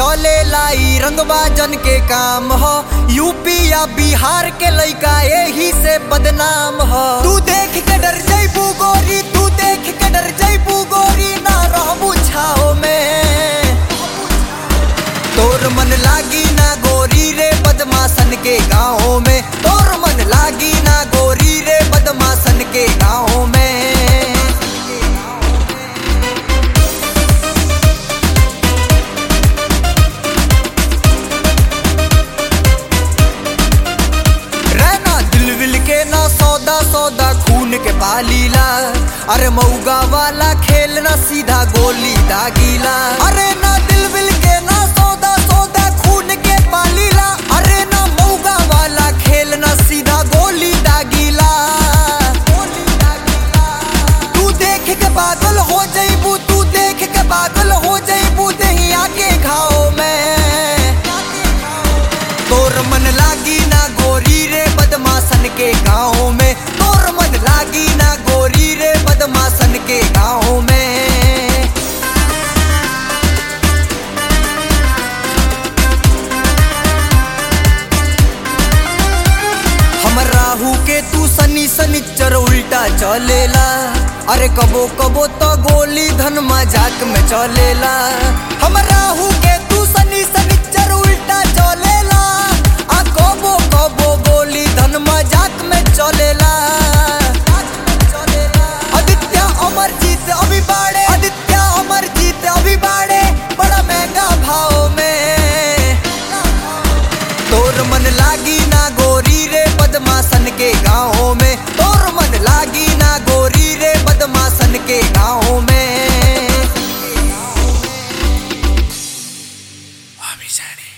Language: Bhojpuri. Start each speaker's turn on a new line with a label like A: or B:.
A: चले लाई रंगबाजन के काम हो यूपी या बिहार के लइका यही से बदनाम हो तू देख के डर जैबू गोरी तू देख के डर जैबू गोरी ना रहबू छाओ में तोर मन लागी ना गोरी रे बदमाशन के गाँव में तोर मन लागी ना गोरी रे बदमाशन के गाँव में रहना दिल विल के ना सौदा सौदा खून के पालीला अरे मऊगा वाला खेल ना सीधा गोली दागीला अरे ना दिल विल के ना सौदा सौदा खून के पालीला अरे ना मऊगा वाला खेल ना सीधा गोली दागीला तू देख के पागल हो जईबू तू देख के पागल हो जईबू दही आके घाव में तोर मन लागी ना गोरी रे बदमाशन के गाँव में तोर मन लागी ना गोरी रे बदमाशन के गाँव में हमर राहु के तू सनी सनिचर उल्टा चलेला अरे कबो कबो तो गोली धन मजाक में चलेला हमर राहु के तू सनी सनिचर उल्टा चलेला आ कबो कबो गोली धन मजाक में चलेला आदित्य अमरजीत अभी बाड़े आदित्य अमरजीत अभी बाड़े बड़ा महंगा भाव में तोर मन लागी ना गोरी रे बदमाशन के गाँव में तोर मन लागी ना गोरी रे बदमाशन के गाँव में
B: अभी जाने